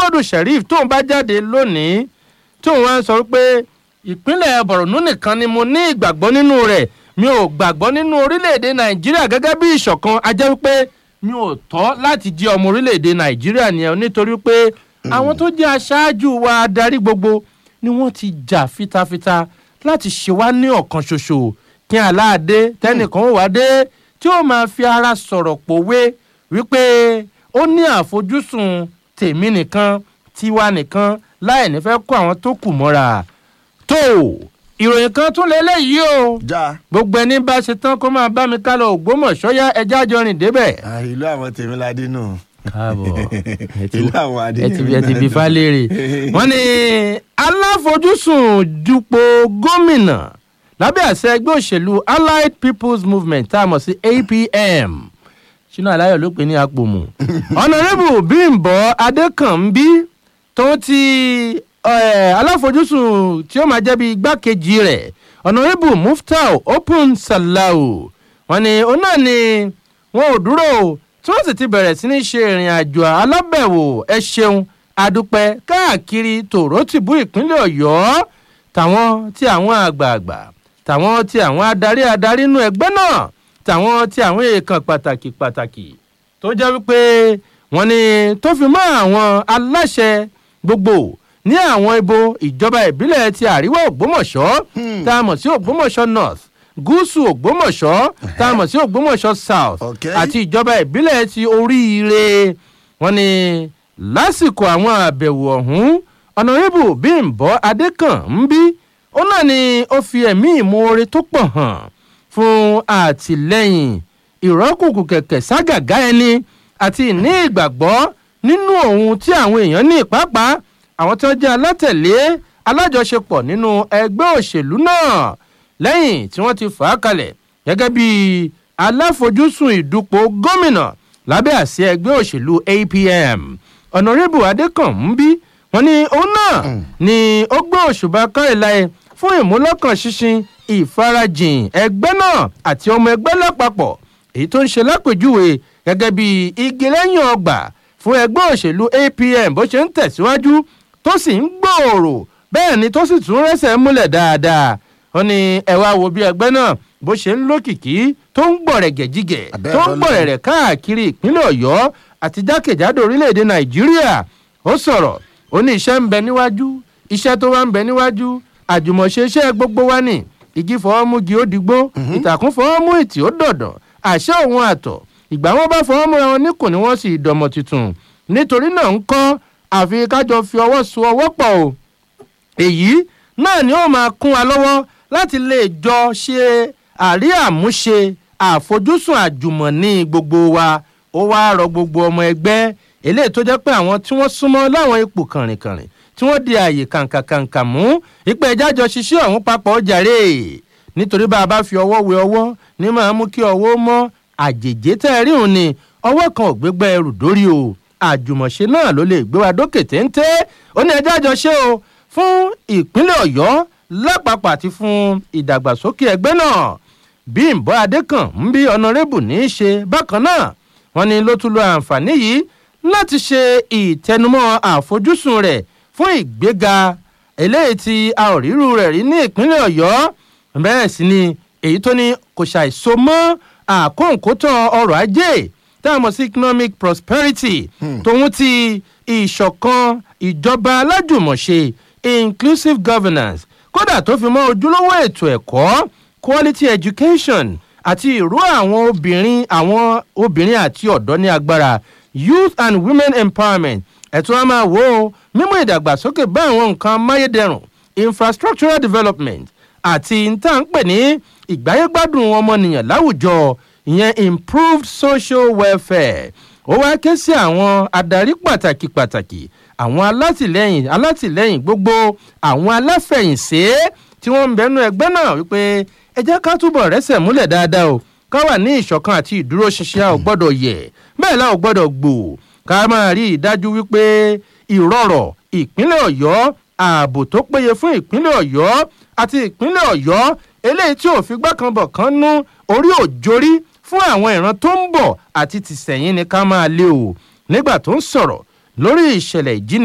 muhammadu sharif tóun bá jáde lónìí tóun wá ń sọ pé ìpínlẹ̀ borno nìkan ni mo ní ìgbàgbọ́ nínú rẹ̀ mi ò gbàgbọ́ nínú orílẹ̀-èdè nàìjíríà gẹ́gẹ́ bí ìṣọ̀kan a jẹ́ wípé mi ò tọ́ láti jẹ́ ọmọ orílẹ̀-èdè nàìjíríà nìyẹn nítorí pé àwọn tó jẹ́ aṣáájú wa adarí gbogbo ni wọ́n ti jà fitafita láti ṣe wá ní ọ̀kan ṣoṣo kí aláàdé tẹnìkan ó wá dé tí ó máa fi ara sọ̀rọ̀ pòwe wípé ó ní àfojúsùn tèmi nìkan tiwa nìkan láì ní fẹ́ kó àwọn tó kù mọ́ra tó ìròyìn kan tún lélẹ́yìí o já gbogbo ẹni bá ṣe tán kó máa bá mi ká lọ ògbómọ̀ṣọ́ yá ẹja jọ rìn débẹ̀. Ah, ìlú àwọn tèmíládé nù. káàbọ̀ ìlú àwọn adé ẹ ti ẹ ti bí falẹ́rì wọ́n ní aláfojúsùn dupò gómìnà lábẹ́ àṣẹ ẹgbẹ́ òṣèlú allied people's movement tá a mọ̀ sí apm sínú aláyọ̀ ló pè ní apòmù ọ̀nàrẹ́bù bímbọ́ adékànbí tó ti eh, aláfojúsùn tí ó máa jẹ́ bí igbákejì rẹ̀ ọ̀nàrẹ́bù muftau open salau wọ́n ní òun náà ni wọn ò dúró o tí wọ́n sì ti bẹ̀rẹ̀ sí ní ṣe ìrìn àjò alábẹ̀wò ẹ ṣeun adúpẹ́ káàkiri tòrótìbú ìpínlẹ̀ ọ̀yọ́ tàwọn tí àwọn àgbààgbà tàwọn tí àwọn adarí adarí inú ẹgbẹ́ náà tàwọn tí àwọn èèkàn pàtàkì pàtàkì tó jẹ́ wípé wọ́n ní tó fi mọ́ àwọn aláṣẹ gbogbo ní àwọn ibo ìjọba ìbílẹ̀ ti àríwá ògbómọ̀ṣọ́ tá a mọ̀ sí ògbómọ̀ṣọ́ north gúúsù ògbómọ̀ṣọ́ tá a mọ̀ sí ògbómọ̀ṣọ́ south Okay. àti ìjọba ìbílẹ̀ ti oríire wọn ni lásìkò àwọn àbẹ̀wò ọ̀hún ọ̀nàrẹ́bù bímbọ́ adékànbí ó náà ni ó fi ẹ̀mí ìmoore tó pọ̀ hàn fún àtìlẹ́yìn ìrọ́kùnkùn kẹ̀kẹ́ ságàgá ẹni àti ìní ìgbàgbọ́ nínú ohun tí àwọn èèyàn ní pàápàá àwọn tí wọ́n jẹ́ alátẹ̀lé alájọṣepọ̀ nínú ẹgbẹ́ òṣèlú náà lẹ́yìn tí wọ́n ti fà á kalẹ̀ gẹ́gẹ́ bí aláfojúsùn ìdúpọ̀ gómìnà lábẹ́ àṣẹ ẹgbẹ́ òṣèlú apm ọ̀nàrẹ́bù adékànmúbí wọn ní òun náà ni ó gbé òṣùbà káìláì fún ìmúlọ́kàn ṣinṣin ìfarajìn ẹgbẹ́ náà àti ọmọ ẹgbẹ́ lápapọ̀ èyí tó ń ṣe lápèjúwe gẹ́gẹ́ bí igi lẹ́yìn ọgbà fún ẹgbẹ́ òṣèlú apm bó ṣe ń tẹ̀síwájú tó sì ń gbòòrò bẹ́ẹ̀ ni tó sì tún rẹ́sẹ̀ múlẹ̀ dáadáa ó ní ẹ wá wo bí ẹgbẹ́ náà bó ṣe ń lókìkí tó ń gbọ̀rẹ̀gẹ̀ jígẹ̀ Abẹ́ tó ń ọlọ́run. gbọ̀rẹ̀rẹ̀ káàkiri ìpínlẹ̀ ọ̀yọ́ àti jákèjádò orílẹ̀-èdè nàìjíríà ó sọ̀rọ̀ ó ní iṣẹ́ ń bẹ níwájú iṣẹ́ tó wá ń bẹ níwájú àjùmọ̀ṣe iṣẹ́ gbogbo wa ní igi fọwọ́ mú gi ó digbó ìtàkùn fọwọ́ mú ìtì ó dọ̀dọ̀ àṣẹ òun àtọ̀ ìgbà wọn bá fọwọ́ múra wọn níkùn ni wọ́n sì dọmọ tuntun nítorí náà ń kọ́ àfi kájọ fi ọwọ́ so ọwọ́ pọ̀ o èyí náà ni ó máa kún wa lọ́wọ́ láti lè jọ ṣe àrí àmúṣe àfojúsùn àjùmọ̀ní gbogbo wa ó wá rọ gbogbo ọmọ ẹgbẹ́ eléyìí tó jẹ́ pé àwọn tí wọ́n súnmọ́ láwọn ipò kànrìnkànrìn tí wọ́n di àyè kàǹkàǹkà mú ìpè ìjájọ ṣiṣẹ́ ọ̀hún papọ̀ jàre nítorí bá a bá fi ọwọ́ wé ọwọ́ ní máa mú kí ọwọ́ mọ́ àjèjé tẹ́ ẹ rí òun ni ọwọ́ kan ò gbégbá ẹrù dórí o àjùmọ̀ṣe náà ló lè gbé wa dókè téńté ó ní ẹjẹ́ àjọṣe o fún ìpínlẹ̀ ọ̀yọ́ lápapọ̀ àti fún ìdàgbàsókè ẹgbẹ́ náà bímbọ́ adékàn ń bí ọ̀nàrẹ́bù ní í ṣe bákan náà wọ́n ní ló tún lo àǹfààní yìí láti ṣe ìtẹnumọ́ àfojúsùn rẹ̀ fún ìgbéga eléyìí tí a ò ríru rẹ̀ rí ní ìpínlẹ̀ ọ̀yọ́ bẹ́ẹ̀ sì ni èyí tó ní kò ṣàìso mọ́ àkóǹkótọ́ ọrọ̀ ajé tá a mọ̀ sí economic prosperity tòun ti ìṣọ̀kan ìjọba alájùmọ̀ṣe inclusive governance kódà tó fi mọ́ ojúlówó ètò ẹ̀kọ́ quality education àti ìró àwọn obìnrin àwọn obìnrin àti ọ̀dọ́ ní agbára youth and women empowerment ẹ̀tún a máa wò ó mímú ìdàgbàsókè bá àwọn nǹkan amáyédẹrùn infrastructural development àti níta ń pè ní ìgbáyégbádùn ọmọnìyàn láwùjọ ìyẹn improved social welfare ó wá ké sí àwọn adarí pàtàkì pàtàkì àwọn alátìlẹyìn alátìlẹyìn gbogbo àwọn aláfẹ̀yìnsé tí wọ́n ń bẹnu ẹgbẹ́ náà wípé ẹ jẹ́ ká túbọ̀ rẹ́sẹ̀ múlẹ̀ dáadáa o ká wà ní ìṣọ̀kan àti ìdúróṣinṣin a ò gbọ́dọ̀ yẹ̀ bẹ́ẹ̀ la ò gbọ́dọ̀ gbò ká máa rí i dájú wípé ìrọ̀rọ̀ ìpínlẹ̀ ọ̀yọ́ ààbò tó péye fún ìpínlẹ̀ ọ̀yọ́ àti ìpínlẹ̀ ọ̀yọ́ eléyìí tí ò fi gbàkanbọ̀ kan nú orí òjòrí fún àwọn ìran tó ń bọ̀ àti tìsẹ̀yìn ni ká máa lé o nígbà tó ń sọ̀rọ̀ lórí ìṣẹ̀lẹ̀ ìjíni